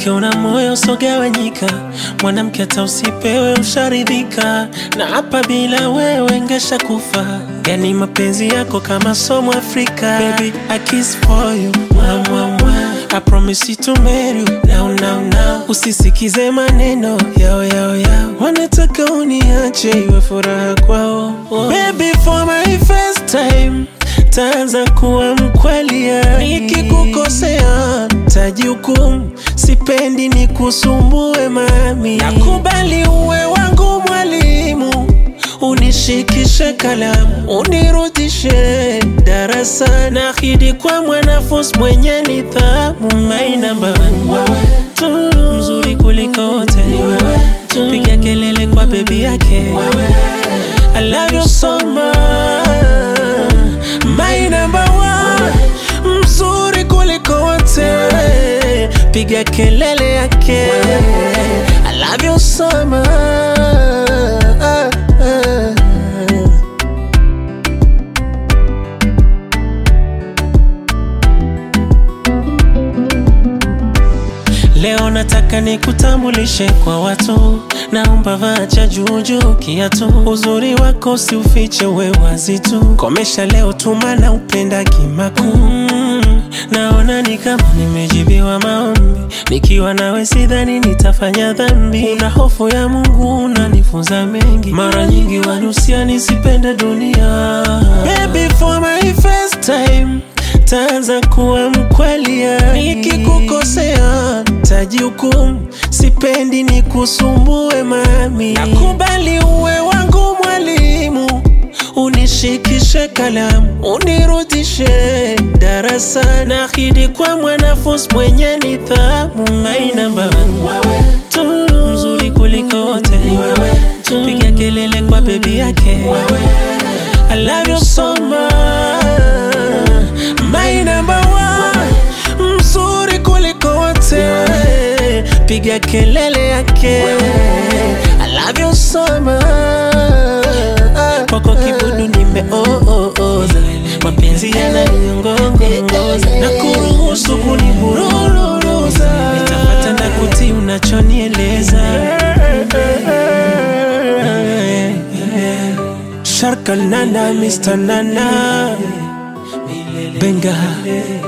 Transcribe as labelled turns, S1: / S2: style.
S1: mwanamke una moyo usogawanyika, mwanamke hata usipewe usharidhika, na hapa bila wewe ngesha kufa. Yani mapenzi yako kama somo Afrika, baby I kiss for you mwa, mwa, mwa. I promise you to marry you now, now, now. Usisikize maneno yao yao yao, wanataka uniache iwe furaha kwao. Baby for my first time taanza kuwa mkweli, nikikukosea tajihukumu, sipendi ni kusumbue mami, nakubali uwe wangu mwalimu, unishikishe kalamu, unirudishe darasa, naahidi kwa mwanafunzi mwenye nidhamu, my number one, tu mzuri kuliko wote, piga kelele kwa bebi yake, I love you so much, my number one, mzuri kuliko wote, piga kelele yake, I love you so much. Leo nataka nikutambulishe kwa watu, naomba vaa cha juujuu kiatu, uzuri wako si ufiche, we wazi tu, komesha leo tuma na upenda kimaku mm, naona ni kama nimejibiwa maombi, nikiwa nawe sidhani nitafanya dhambi. Una hofu ya Mungu, unanifunza mengi, mara nyingi wanusia nisipende dunia. Baby for my first time taanza kuwa mkweli, nikikukosea tajihukumu, sipendi ni kusumbue mami, nakubali uwe wangu mwalimu, unishikishe kalamu, unirudishe darasa, naahidi kwa mwanafunzi mwenye nidhamu, my number one, tu mzuri kuliko wote, piga kelele kwa bebi yake, I love you so much, my number one, mzuri kuliko wote, piga kelele yake, I love you so much, kwako kibudu nimeooza, mapenzi yananiongongoza na kuruhusu kunibururuza, nitapata na kuti unachonieleza Sharka Nana, Mr. Nana Benga